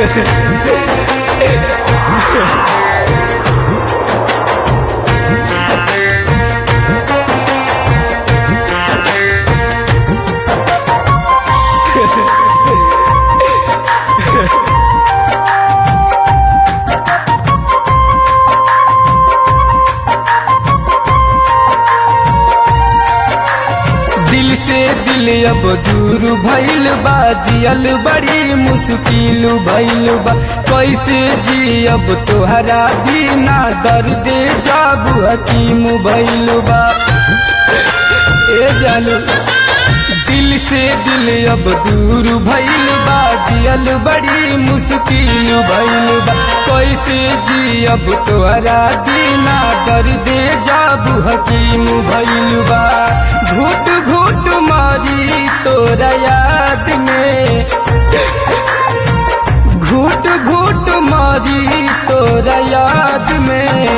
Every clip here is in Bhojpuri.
दिल से दिल अब दूर भइल बा जियल बड़ी मुश्किल भइल बा कैसे जी अब तोहरा बिना दर्द जाब हकीम भइल बा ए जानू दिल से दिल अब दूर भइल बा जियल बड़ी मुश्किल भइल बा कैसे जी अब तोहरा बिना दर्द जाब हकीम भइल बा घुट घुट मारी तोरा याद में घुट घुट मारी तोरा याद में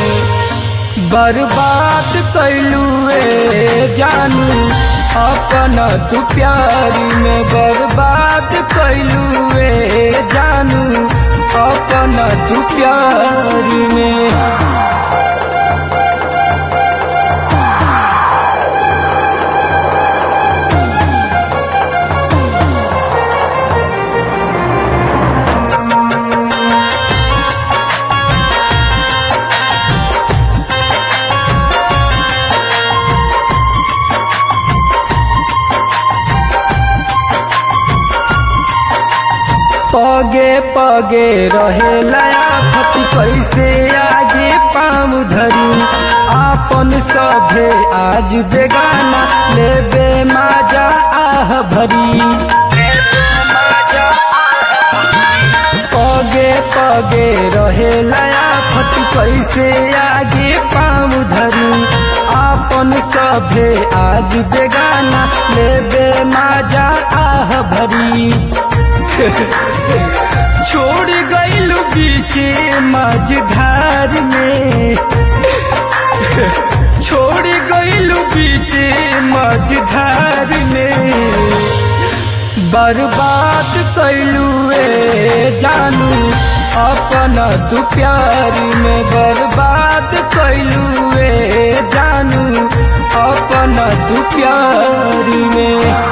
बर्बाद कैलू जानू अपना तू प्यार में बर्बाद कैलू जानू अपना तू प्यार में पगे पगे रहे लया फत कैसे आगे पाम धरी आपन सभे आज बेगाना लेबे माजा आह भरी पगे पगे रहे लया फत कैसे आगे पाम धरी आपन सभे आज बेगाना लेबे माजा आह भरी छोड़ गईल बीचे मझधार में छोड़ गईल बीचे मझधार में बर्बाद कैलू जानू अपना तू प्यार में बर्बाद कैलू जानू अपना तू प्यार में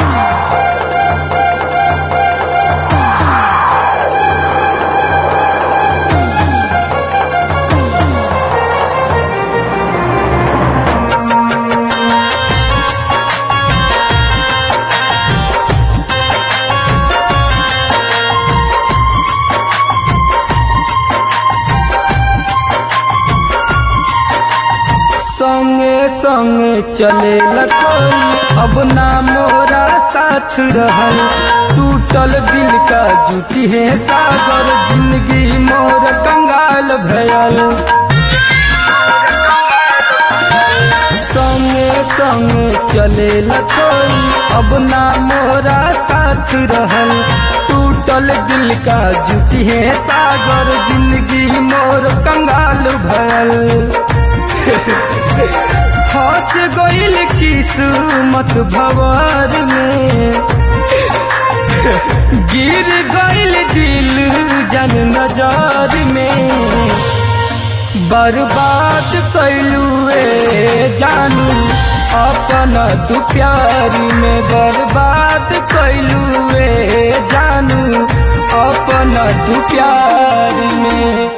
संगे संगे चले कोई अब ना मोरा साथ रहल टूटल दिल का जुटी है सागर जिंदगी मोर कंगाल भयल संगे संगे चले कोई अब ना मोरा साथ रहल टूटल दिल का जुटी है सागर जिंदगी मोर कंगाल भयल फंस गईल किस्मत भवर में गिर गईल दिल जन नजर में बर्बाद कैलू जानू अपना तू प्यार में बर्बाद कैलू जानू अपना तू प्यार में